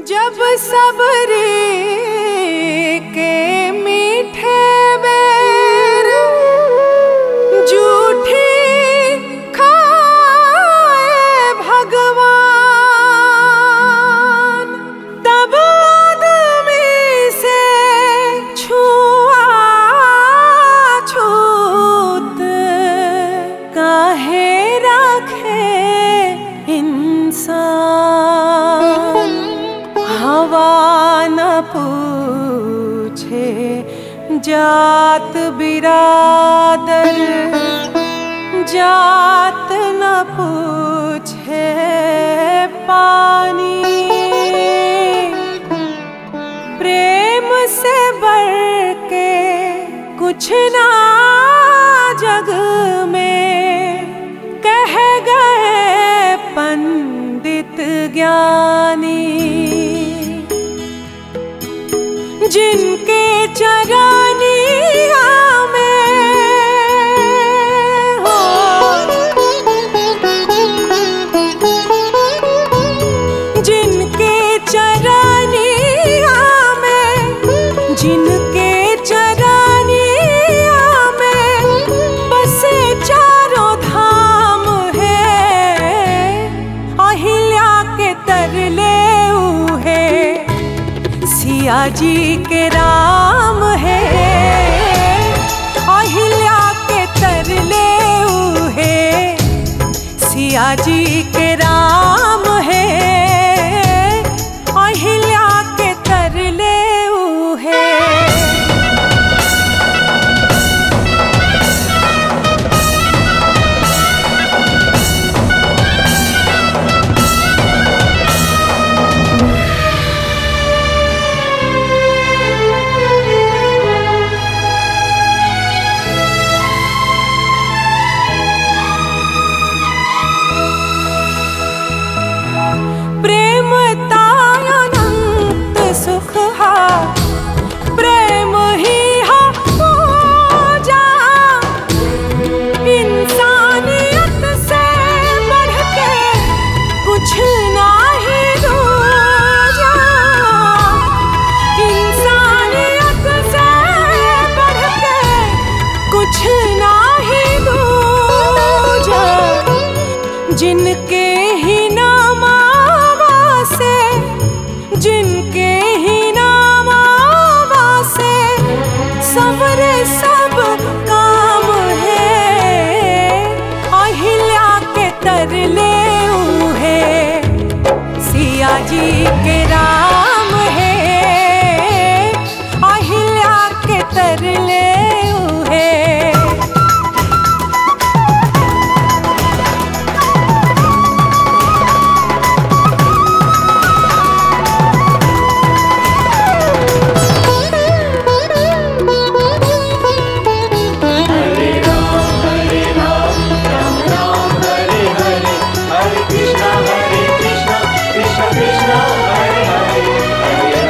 जब सबरे के मीठे बेर जूठी खाए भगवान तब आदमी से छुआ छूत काहे रखे इंसान हवा न पूछे जात बिरादर जात न पूछे पानी प्रेम से बढ़ के कुछ ना जग में कह गए पंडित ज्ञानी जिनके चरानिया में हो जिनके चरानिया में जिनके चरानिया में बसे चारों धाम है अहिल्या के तरले उहे सिया जी के राम है अहिल्या के तरले उहे सिया जी के राम है अहिल्या के तरले उहे प्रेम तायनंत सुख हा प्रेम ही हा पूजा इंसानियत से बढ़ के कुछ नाही दूजा इंसानियत से बढ़ के कुछ नाही दूजा जिनके ही नामावा से जिनके ही नामावा से सबरे सब काम है अहिल्या के तरले उहे सिया जी के राम है अहिल्या के तरले उहे Hare Krishna, Hare Krishna, Krishna Krishna, Hare Hare, Hare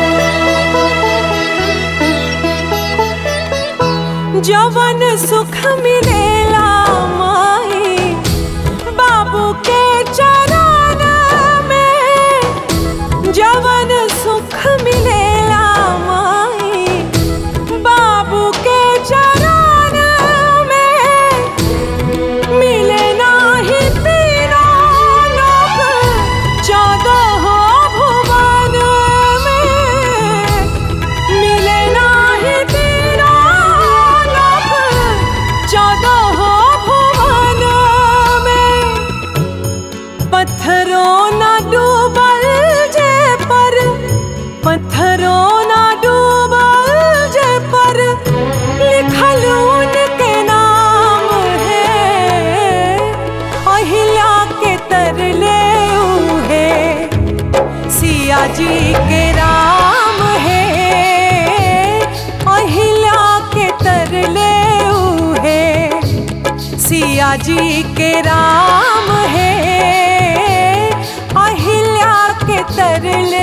जवन सुख मिलेला माई बाबू के चरण में जवन सुख मिलेला माई बाबू के चरण में मिले नाही तीनों लोक चौदह भुवन में मिले नाही तीनों लोक चौदह भुवन में पत्थरों न डूबल जे पर पत्थरों न डूबल जे पर लिखल उनके नाम है अहिल्या के तरले उहे सिया जी के राम है अहिल्या के तरले उहे सिया जी के राम है अहिल्या के तरले